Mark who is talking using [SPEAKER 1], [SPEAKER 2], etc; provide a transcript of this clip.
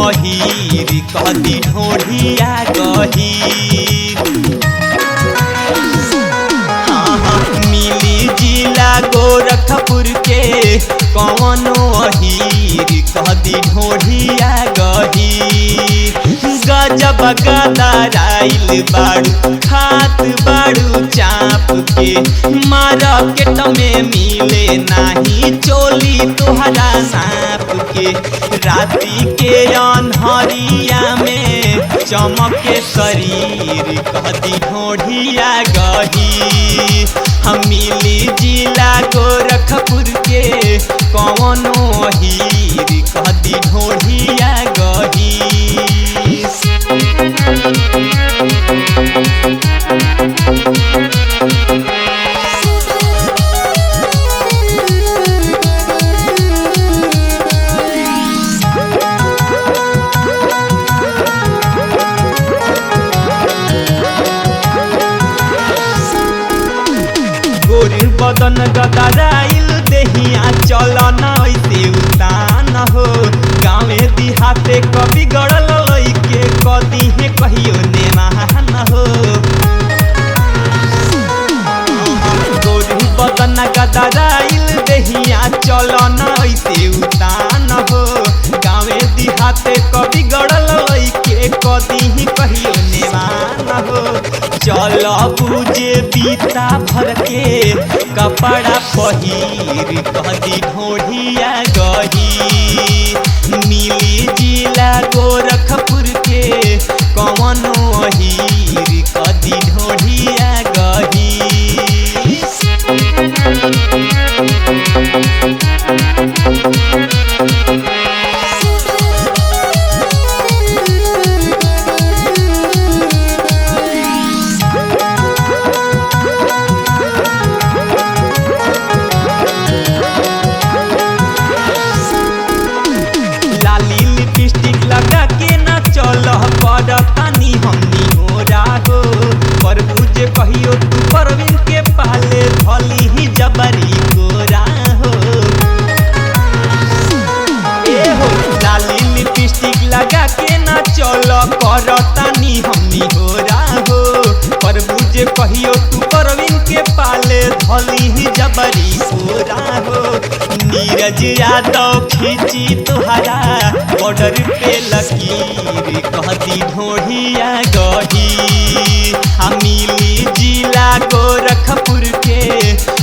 [SPEAKER 1] अहीर कदी ढोढ़िया गहीर हाँ, हाँ, मिली जिला गोरखपुर के कौनो अहीर कदी ढोढ़िया गहीर गजब गदराइल बाड़ू खात बाड़ू चाप के मार्केट में मिले नाही चोली तोहरा सांप के राती के अनहरिया में चमके शरीर कदी ढोढ़िया गही हम मिली जिला गोरखपुर के कौनो हीर कदी ढोढ़िया गही गोरी बदन गदराइल देहिया चलन ऐसे उतान हो गाँवे दिहाते कभी गड़ल के कदी है कहियो नेमान हो गोरी बदन गदराइल देहिया चलन ऐसे उतान हो गाँवे दिहाते कभी गड़ल के कदी ही कहियो नेमान हो चल बुझे बीता भर के कपड़ा पहिर कदी ढोढ़िया गही मिली जिला गोरखपुर के कवनो हीर कदी ढोढ़िया गही लाली लिपस्टिक लगा के न चल पर पानी हमनी हो राहो पर बुझे कहियो तू परवीन के पाले भली ही जबरी को राहो ए हो लाली लिपस्टिक लगा के न चल कर तानी हमनी हो राहो पर बुझे कहियो तू परवीन के पाले धली ही जबरी को राहो नीरज यादव खींची तुहरा बॉर्डर पे लकीर कहती ढोढ़िया गही हम मिली जिला गोरखपुर के